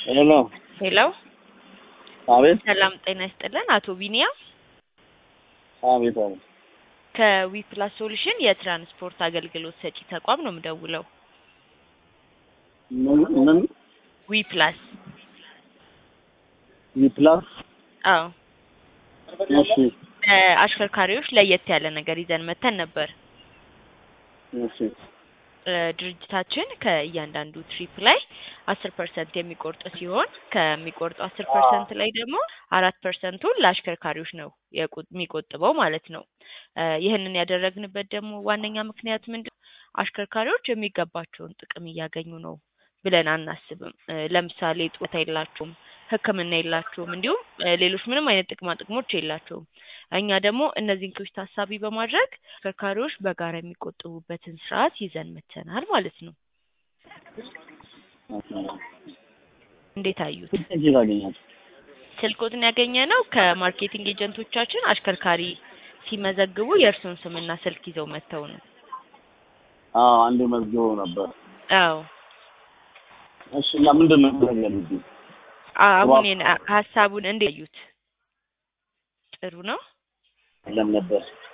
ሄሎ ሄሎ አቤት ሰላም ጤና ይስጥልን። አቶ ቢኒያም አቤት አቤት ከዊፕላስ ሶሉሽን የትራንስፖርት አገልግሎት ሰጪ ተቋም ነው የምደውለው። ምን ምን ዊፕላስ ዊፕላስ አዎ እሺ አሽከርካሪዎች ለየት ያለ ነገር ይዘን መተን ነበር። እሺ እ ድርጅታችን ከእያንዳንዱ ትሪፕ ላይ አስር ፐርሰንት የሚቆርጥ ሲሆን ከሚቆርጠው አስር ፐርሰንት ላይ ደግሞ አራት ፐርሰንቱን ለአሽከርካሪዎች ነው የቁ- የሚቆጥበው ማለት ነው። እ ይህንን ያደረግንበት ደግሞ ዋነኛ ምክንያት ምንድን አሽከርካሪዎች የሚገባቸውን ጥቅም እያገኙ ነው ብለን አናስብም። እ ለምሳሌ ጡረታ የላቸውም፣ ሕክምና የላቸውም፣ እንዲሁም እ ሌሎች ምንም አይነት ጥቅማ ጥቅሞች የላቸውም። እኛ ደግሞ እነዚህን ክፍት ታሳቢ በማድረግ አሽከርካሪዎች በጋራ የሚቆጥቡበትን ስርዓት ይዘን መተናል ማለት ነው። እንዴት አዩት? እጅግ አገኛት ስልኮትን ያገኘ ነው ከማርኬቲንግ ኤጀንቶቻችን አሽከርካሪ ሲመዘግቡ የእርሱን ስምና ስልክ ይዘው መጥተው ነው። አዎ አንዴ መዝግበው ነበር አዎ እሺ እና ምንድን ነው ማድረግ ያለብኝ አሁን የነ- ሀሳቡን እንዴት አዩት? ጥሩ ነው። ለም ነበር